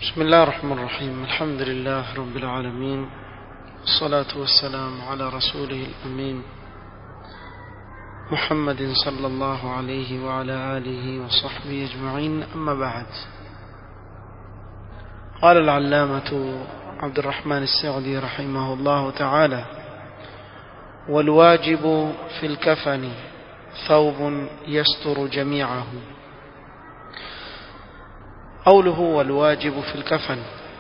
بسم الله الرحمن الرحيم الحمد لله رب العالمين والصلاة والسلام على رسوله الأمين محمد صلى الله عليه وعلى آله وصحبه أجمعين أما بعد قال العلامة عبد الرحمن السعدي رحمه الله تعالى والواجب في الكفن ثوب يستر جميعه قوله والواجب في الكفن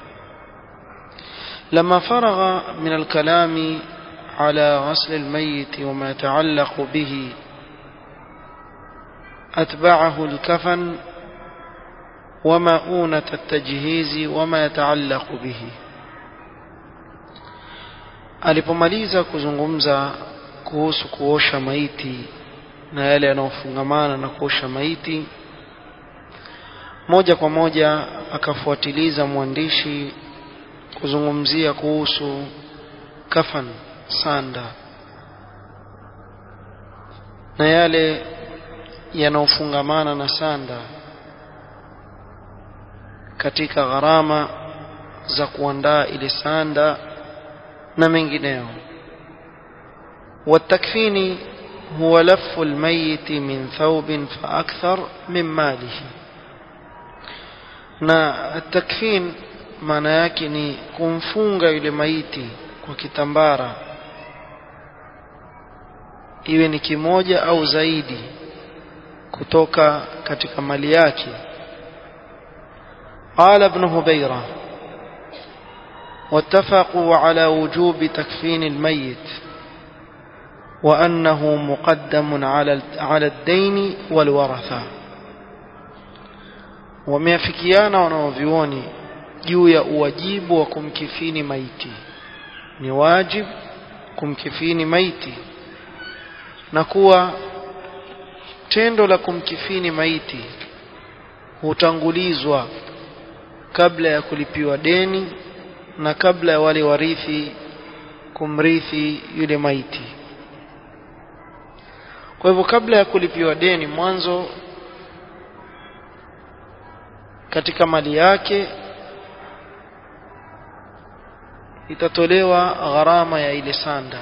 لما فرغ من الكلام على غسل الميت وما يتعلق به أتبعه الكفن ومؤونة التجهيز وما يتعلق به alipomaliza kuzungumza kuhusu kuosha maiti na yale yanayofungamana na kuosha maiti moja kwa moja akafuatiliza mwandishi kuzungumzia kuhusu kafan sanda na yale yanayofungamana na sanda katika gharama za kuandaa ile sanda na mengineo والتكفين هو لف الميت من ثوب فأكثر من ماله na takfin maana yake ni kumfunga yule maiti kwa kitambara iwe ni kimoja au zaidi kutoka katika mali yake قال ابن هبيرة واتفقوا على وجوب تكفين الميت وأنه مقدم على على الدين والورثة wameafikiana wanaovioni juu ya uwajibu wa kumkifini maiti ni wajib kumkifini maiti na kuwa tendo la kumkifini maiti hutangulizwa kabla ya kulipiwa deni na kabla ya wale warithi kumrithi yule maiti kwa hivyo kabla ya kulipiwa deni mwanzo katika mali yake itatolewa gharama ya ile sanda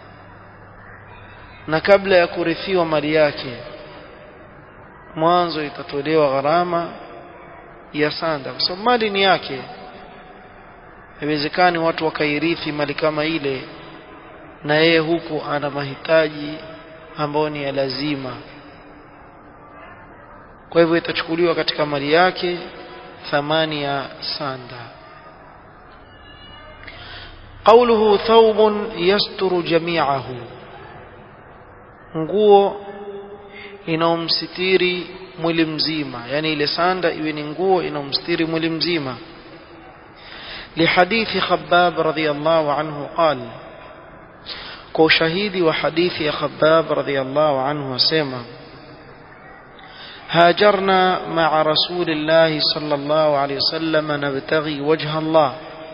na kabla ya kurithiwa mali yake mwanzo itatolewa gharama ya sanda kwa sababu mali ni yake haiwezekani watu wakairithi mali kama ile na yeye huku ana mahitaji ambayo ni ya lazima kwa hivyo itachukuliwa katika mali yake thamani ya sanda قوله ثوب يستر جميعه nguo inaomsitiri mwili mzima yani ile sanda iwe ni nguo inaomsitiri mwili mzima لحديث خباب رضي الله عنه قال kwa shahidi wa hadithi ya Khabbab radhiyallahu anhu wasema هاجرنا مع رسول الله صلى الله عليه وسلم نبتغي وجه الله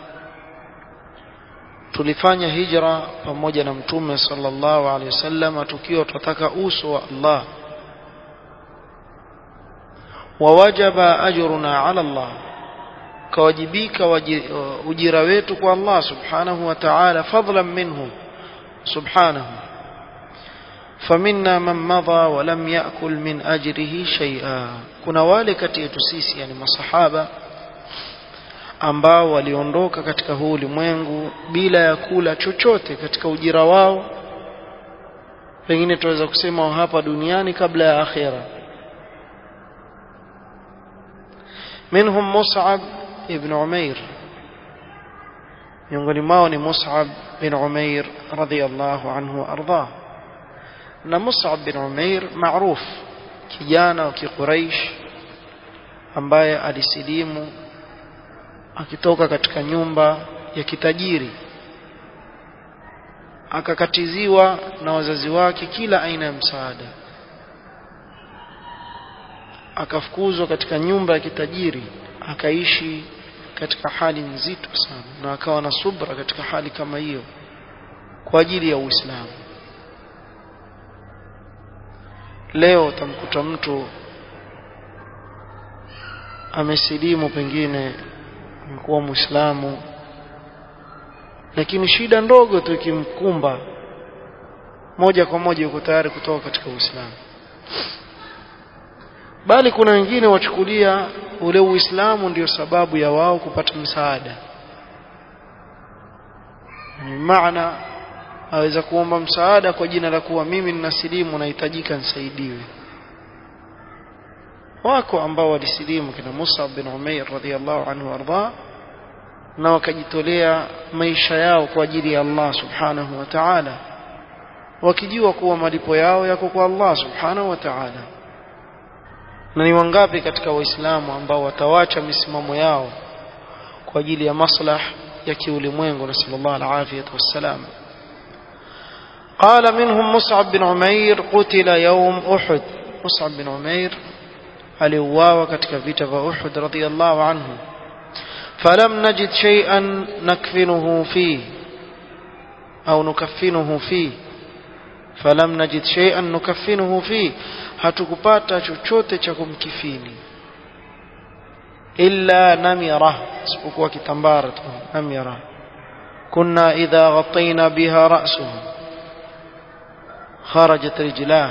tulifanya hijra pamoja na mtume sallallahu alaihi wasallam tukiwa tunataka uso wa Allah wawajaba ajruna ala Allah kawajibika ujira wetu kwa Allah subhanahu wa ta'ala fadlan minhu subhanahu فمنا من مضى ولم يأكل من أجره شيئا kuna wale kati yetu sisi yani masahaba ambao waliondoka katika huu ulimwengu bila ya kula chochote katika ujira wao pengine tunaweza kusema hapa duniani kabla ya akhira منهم مصعب ابن عمير miongoni mwao ni Mus'ab bin Umair radhiyallahu anhu ardhah na Mus'ab bin Umair maruf kijana wa Quraysh ambaye alisilimu akitoka katika nyumba ya kitajiri akakatiziwa na wazazi wake kila aina ya msaada akafukuzwa katika nyumba ya kitajiri akaishi katika hali nzito sana na akawa na subra katika hali kama hiyo kwa ajili ya Uislamu leo utamkuta mtu amesilimu pengine amekuwa muislamu lakini shida ndogo tu ikimkumba moja kwa moja yuko tayari kutoka katika uislamu bali kuna wengine wachukulia ule uislamu ndio sababu ya wao kupata msaada ni maana aweza kuomba msaada kwa jina la kuwa mimi ninasilimu nahitajika nisaidiwe wako ambao walisilimu kina Musab bin Umair radhiyallahu anhu warda na wakajitolea maisha yao kwa ajili ya Allah subhanahu wa ta'ala wakijua kuwa malipo yao yako kwa Allah subhanahu wa ta'ala na ni wangapi katika waislamu ambao watawacha misimamo yao kwa ajili ya maslah ya kiulimwengu na sallallahu alaihi wasallam قال منهم مصعب بن عمير قتل يوم أحد مصعب بن عمير aliuawa katika vita vya Uhud radhiyallahu anhu falam najid shay'an nakfinuhu fi au nukaffinuhu fi falam najid shay'an nukaffinuhu fi hatukupata chochote cha kumkifini illa namira isipokuwa kitambara tu namira kunna idha ghattayna biha ra'suhu kharajat rijlahu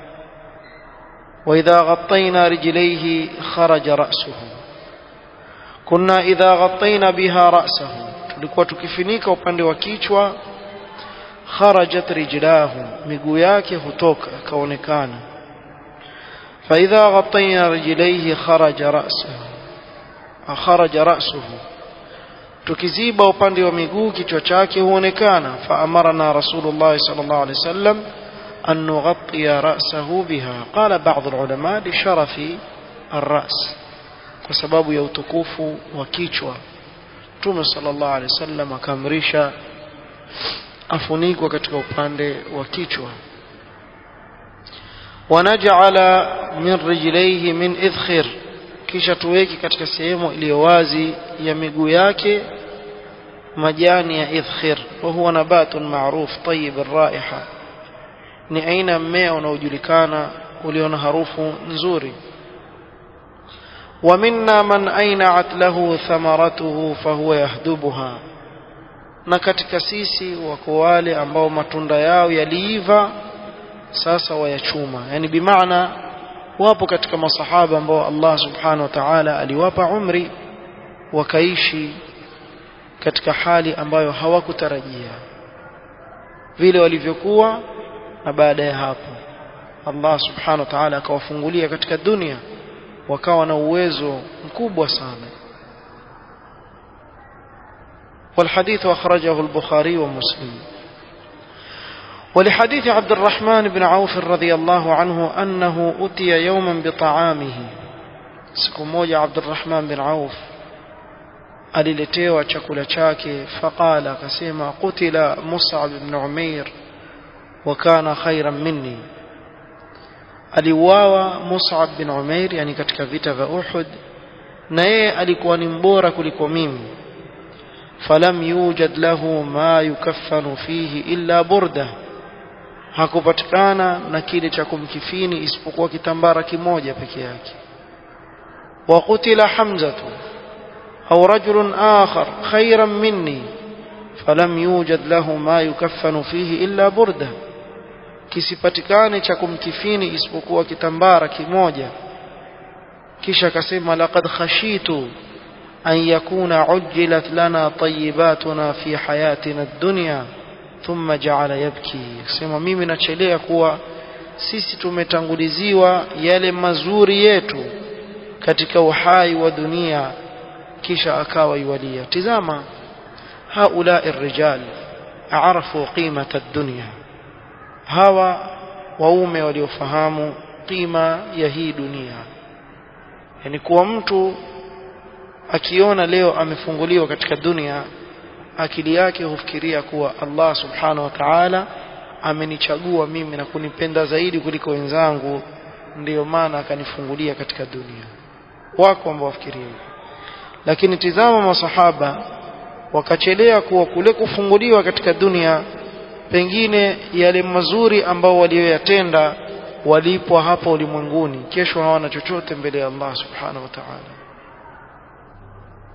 وإذا غطينا رجليه خرج رأسه كنا إذا غطينا بها رأسه tulikuwa tukifinika upande wa kichwa kharajat rijlahu miguu yake hutoka akaonekana فإذا غطينا رجليه خرج رأسه خرج رأسه tukiziba upande wa miguu kichwa chake huonekana فأمرنا رسول الله صلى الله عليه وسلم أن نغطي رأسه بها قال بعض العلماء لشرف الرأس وسبب يوتكوف وكيشوا توم صلى الله عليه وسلم akamrisha afunikwa katika upande wa kichwa wanajala min rijlaihi min idkhir kisha tuweki katika sehemu iliyo wazi ya miguu yake majani ya idkhir wa huwa nabatun ma'ruf tayyib ar-raiha ni aina mmea unaojulikana ulio na harufu nzuri ومنا من أينعت له ثمرته فهو يهدبها na katika sisi wako wale ambao matunda yao yaliiva sasa wayachuma yani bimaana wapo katika masahaba ambao Allah subhanahu wa ta'ala aliwapa umri wakaishi katika hali ambayo hawakutarajia vile walivyokuwa na baada ya hapo Allah subhanahu wa ta'ala akawafungulia katika dunia wakawa na uwezo mkubwa sana والحديث أخرجه البخاري ومسلم ولحديث عبد الرحمن بن عوف رضي الله عنه أنه أتي يوما بطعامه سكموج عبد الرحمن بن عوف aliletewa chakula chake faqala akasema qutila mus'ab ibn umair wa kana khairan minni aliuawa mus'ab bin umair yani katika vita vya uhud na yeye alikuwa ni mbora kuliko mimi falam yujad lahu ma yukaffanu fihi illa burda hakupatikana na kile cha kumkifini isipokuwa kitambara kimoja peke yake wa qutila hamzatu au rajulun akhar khairan minni falam yujad lahu ma yukaffanu fihi illa burda kisipatikane cha kumkifini isipokuwa kitambara kimoja kisha akasema laqad khashitu an yakuna ujjilat lana tayyibatuna fi hayatina ad-dunya thumma ja'ala yabki akasema mimi nachelea kuwa sisi tumetanguliziwa yale mazuri yetu katika uhai wa dunia kisha akawa yualia tizama haula الرجال عرفوا قيمة الدنيا hawa waume waliofahamu qima ya hii dunia yani kuwa mtu akiona leo amefunguliwa katika dunia akili yake hufikiria kuwa Allah subhanahu wa ta'ala amenichagua mimi na kunipenda zaidi kuliko wenzangu ndiyo maana akanifungulia katika dunia wako ambao wafikiria hivyo lakini tizama masahaba wakachelea kuwa kule kufunguliwa katika dunia pengine yale mazuri ambao walioyatenda walipwa hapa ulimwenguni kesho hawana chochote mbele ya Allah subhanahu wa ta'ala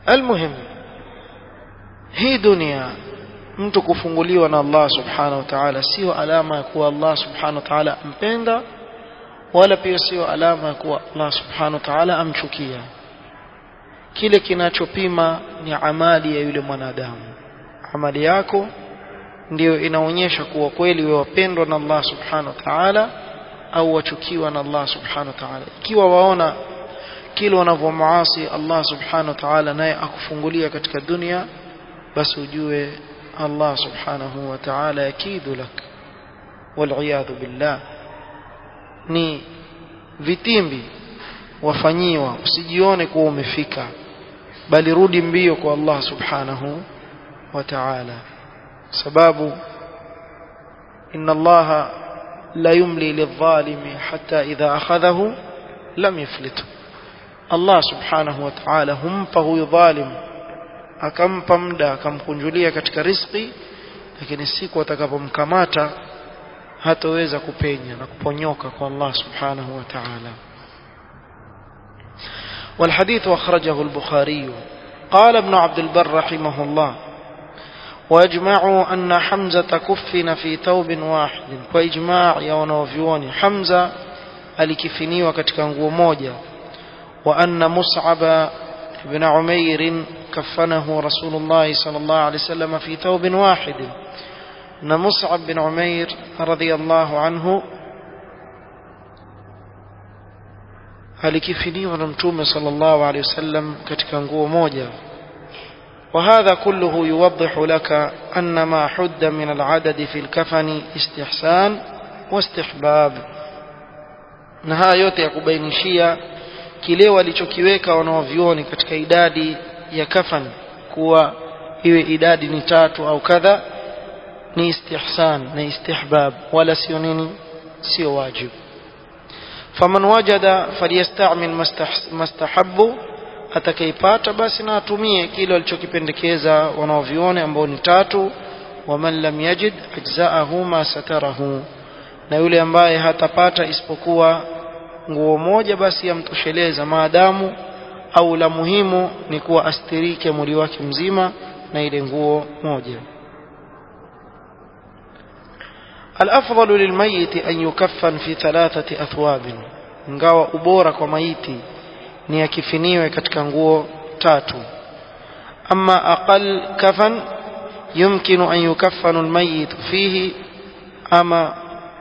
almuhim hii dunia mtu kufunguliwa na Allah subhanahu wa ta'ala sio alama ya kuwa Allah subhanahu wa ta'ala ampenda wala pia sio alama ya kuwa Allah subhanahu wa ta'ala amchukia kile kinachopima ni amali ya yule mwanadamu amali yako ndiyo inaonyesha kuwa kweli wewe wapendwa na Allah subhanahu wa ta'ala au wachukiwa na Allah subhanahu wa ta'ala ikiwa waona kile wanavyomuasi Allah subhanahu wa ta'ala naye akufungulia katika dunia basi ujue Allah subhanahu wa ta'ala yakidu lak wal billah ni vitimbi wafanyiwa usijione kuwa umefika bali rudi mbio kwa Allah subhanahu wa ta'ala sababu inna Allah la yumli lidh-dhalimi hatta idha akhadhahu lam yuflitu Allah subhanahu wa ta'ala humpa huyu dhalim akampa muda akamkunjulia katika riziki lakini siku atakapomkamata hataweza kupenya na kuponyoka kwa Allah subhanahu wa ta'ala والحديث أخرجه البخاري قال ابن عبد البر رحمه الله واجمعوا أن حمزة كفن في ثوب واحد وإجماع يونوفيوني حمزة alikifiniwa katika nguo moja وأن مصعب بن عمير كفنه رسول الله صلى الله عليه وسلم في ثوب واحد أن مصعب بن عمير رضي الله عنه alikifiniwa na mtume sallallahu alaihi wasallam katika nguo moja وهذا كله يوضح لك أن ما حد من العدد في الكفن استحسان واستحباب na haya yote ya kubainishia kile walichokiweka wanaovioni katika idadi ya kafan kuwa iwe idadi ni tatu au kadha ni istihsan na istihbab wala sio nini sio wajibu faman wajada falyastamil mastahabu atakaipata basi na atumie kile walichokipendekeza wanaovione ambao ni tatu waman lam yajid ajzaahu ma satarahu na yule ambaye hatapata isipokuwa nguo moja basi yamtosheleza maadamu au la muhimu ni kuwa astirike mwili wake mzima na ile nguo moja الأفضل للميت أن يكفن في ثلاثة أثواب ingawa ubora kwa maiti ni akifiniwe katika nguo tatu ama aqal kafan yumkinu an yukaffanu almayit fihi ama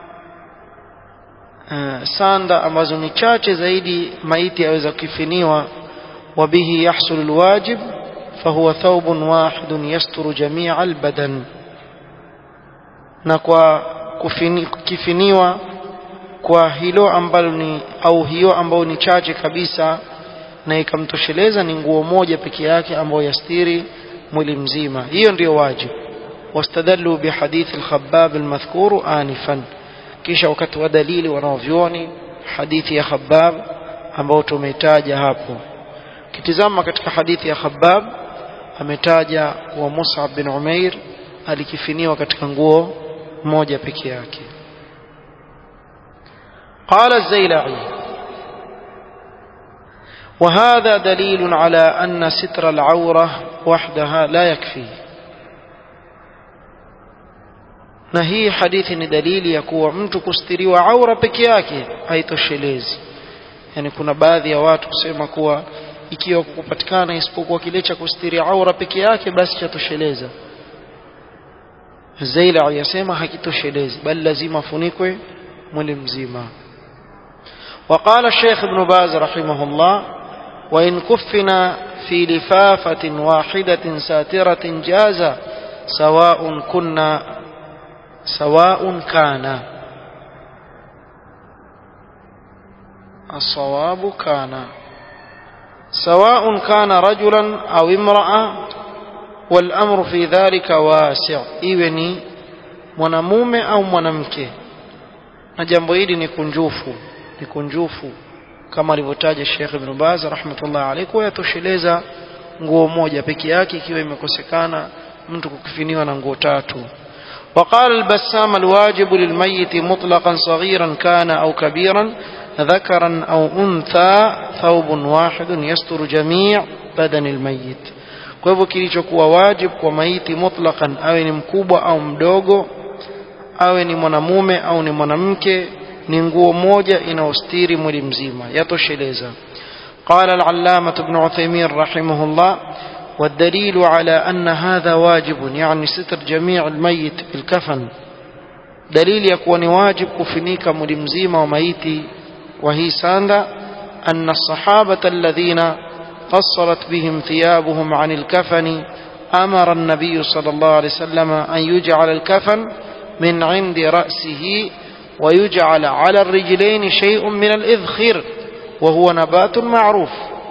uh, sanda ambazo ni chache zaidi maiti aweza kufiniwa wabihi yahsul alwajib fahuwa thawbun wahidun yasturu jamia albadan na kwa kufini, kifiniwa kwa hilo ambalo ni au hiyo ambayo ni chache kabisa na ikamtosheleza ni nguo moja peke yake ambayo yastiri mwili mzima hiyo ndiyo wajibu wastadallu bihadith al-khabbab al-madhkur anifan kisha wakati wa dalili wanaovyoni hadithi ya khabbab ambao tumeitaja hapo kitizama katika hadithi ya khabbab ametaja wa Mus'ab bin Umair alikifiniwa katika nguo moja peke yake قال الزيلعي وهذا دليل على أن ستر العورة وحدها لا يكفي na hii hadithi ni dalili ya kuwa mtu kustiriwa aura peke yake haitoshelezi yani kuna baadhi ya watu kusema kuwa ikiwa kupatikana isipokuwa kile cha kustiri aura peke yake basi chatosheleza Zaila yasema hakitoshelezi bali lazima afunikwe mwili mzima وقال الشيخ ابن باز رحمه الله وإن كفنا في لفافة واحدة ساترة جاز سواء كنا سواء كان الصواب كان سواء كان رجلا أو امرأة والأمر في ذلك واسع إذن mwanamume au mwanamke na jambo hili ni kunjufu ni kunjufu kama alivyotaja Sheikh Ibn Baz rahmatullah alayhi kwa yatosheleza nguo moja peke yake ikiwa imekosekana mtu kukifiniwa na nguo tatu وقال البسام الواجب للميت مطلقا صغيرا كان أو كبيرا ذكرا أو أنثى ثوب واحد يستر جميع بدن الميت kwa hivyo kilichokuwa wajib kwa maiti mutlaqan awe ni mkubwa au mdogo awe ni mwanamume au ni mwanamke ni nguo moja inaostiri mwili mzima yatosheleza قال العلامة ابن عثيمين رحمه الله والدليل على أن هذا واجب يعني ستر جميع الميت بالكفن دليل يكون واجب كفنيك ملمزيم وميتي وهي ساندا أن الصحابة الذين قصرت بهم ثيابهم عن الكفن أمر النبي صلى الله عليه وسلم أن يجعل الكفن من عند رأسه ويجعل على الرجلين شيء من الإذخر وهو نبات معروف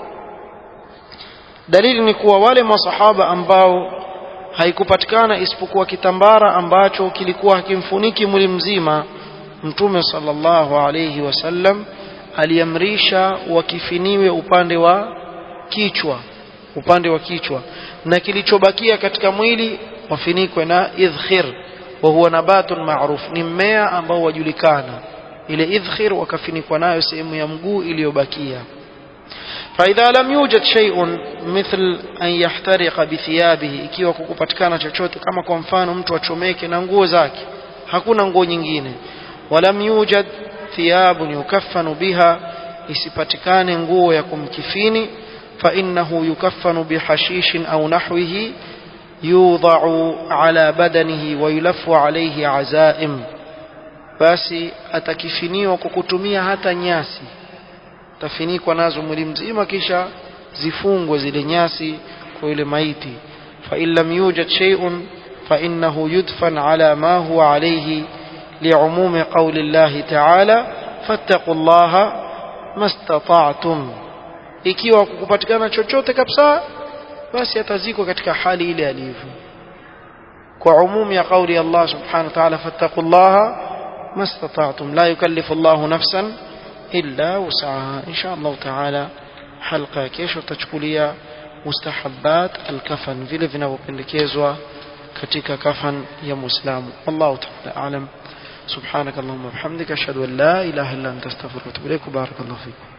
dalili ni kuwa wale masahaba ambao haikupatikana isipokuwa kitambara ambacho kilikuwa hakimfuniki mwili mzima mtume sallallahu alayhi wasallam aliamrisha wakifiniwe upande wa kichwa upande wa kichwa na kilichobakia katika mwili wafinikwe na idhkhir wa huwa nabatun ma'ruf ni mmea ambao wajulikana ile idhkhir wakafinikwa nayo sehemu ya mguu iliyobakia فإذا لم يوجد شيء مثل أن يحترق بثيابه ikiwa kukupatikana chochote kama kwa mfano mtu achomeke na nguo zake hakuna nguo nyingine walam yujad thiyabun yukaffanu biha isipatikane nguo ya kumkifini فإنه يكفن بحشيش أو نحوه يوضع على بدنه ويلف عليه عزائم basi atakifiniwa kwa kutumia hata nyasi tafinikwa nazo mwili mzima kisha zifungwe zile nyasi kwa yule maiti fa in lam yujad shay'un fa innahu yudfan ala ma huwa alayhi li'umumi qawli Allah ta'ala fattaqullaha mastata'tum ikiwa kukupatikana chochote kabisa basi atazikwa katika hali ile alivyo kwa umum ya kauli Allah subhanahu wa ta'ala fattaqullaha mastata'tum la yukallifu Allah nafsan illa wus'aha insha Allah ta'ala halqa kesho tutachukulia mustahabbat alkafan vile vinavyopendekezwa katika kafan ya muislamu Allah ta'ala alam سبحانك اللهم وبحمدك اشهد ان لا اله الا انت استغفرك واتوب اليك بارك الله فيكم